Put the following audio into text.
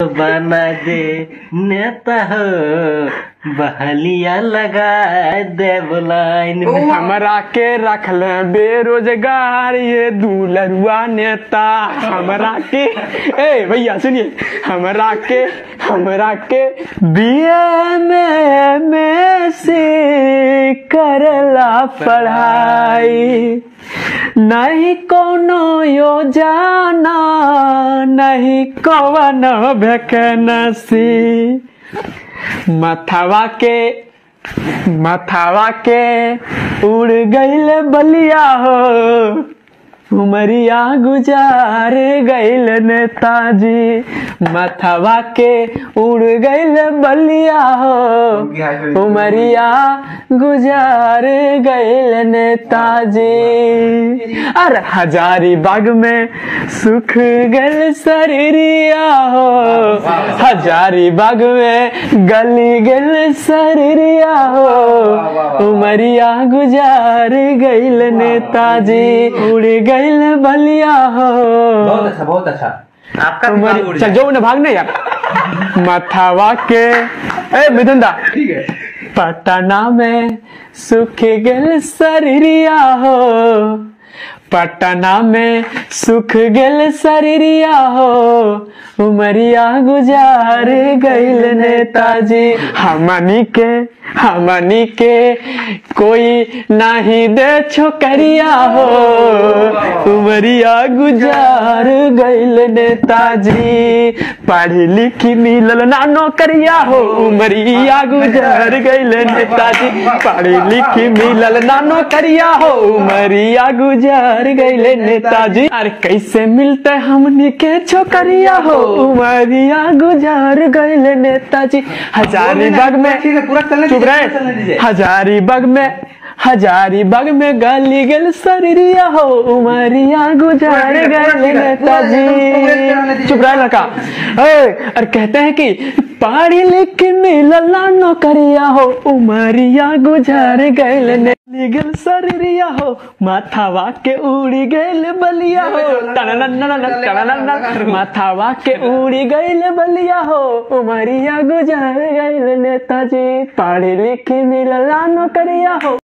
बना दे नेता हो बहलिया लगा दे बुलाइन में हमरा के रखल बेरोजगार ये दूलरुआ नेता हमरा के ए भैया सुनिए हमरा के हमरा के बीए में में से करला पढ़ाई नहीं कोनो योजना नहीं कौन वैकेंसी मथवा के मथवा के उड़ गईल बलिया हो उमरिया गुजार गईल नेताजी मथवा के उड़ गईल बलिया हो उमरिया गुजार गईल नेताजी अरे हजारी बाग में सुख गल शरीरिया हो हजारी बाग में गली गल शरीरिया हो उमरिया गुजार गईल नेताजी उड़ गईल बलिया हो बहुत अच्छा बहुत अच्छा आपका भी उमरी- काम उड़ चल जाए। जो उन्हें भागने यार मथावा के ए मिथुन दा ठीक है पटना में सुख गल शरीरिया हो पटना में सुख गल शरीरिया हो उमरिया गुजार गईल नेताजी हमनी के हमनी के कोई नहीं दे छोकरिया हो उमरिया गुजार गईल नेताजी पढ़ी लिखी मिलल ना नौकरिया हो उमरिया गुजार गईल नेताजी पढ़ी लिखी मिलल ना नौकरिया हो उमरिया गुजार गईल नेताजी अरे कैसे मिलते हमनी के छोकरिया हो उमरिया गुजार गईल नेताजी हजारीबाग में ठीक है पूरा चलने चुप दीजिए, चलने दीजिए। रहे हजारीबाग में हजारीबाग में गली गल सरिया हो उमरिया गुजार गए नेताजी चुप रहे लड़का ए, और कहते हैं कि पढ़ी लिख मिलल नौकरिया हो उमरिया गुजार गए गल सरिया हो माथावा के उड़ी गैल बलिया हो टनननननन, टननननन, माथावा के उड़ी गैल बलिया हो उमरिया गुजार गैल नेताजी पढ़ी लिखी मिलल नौकरिया हो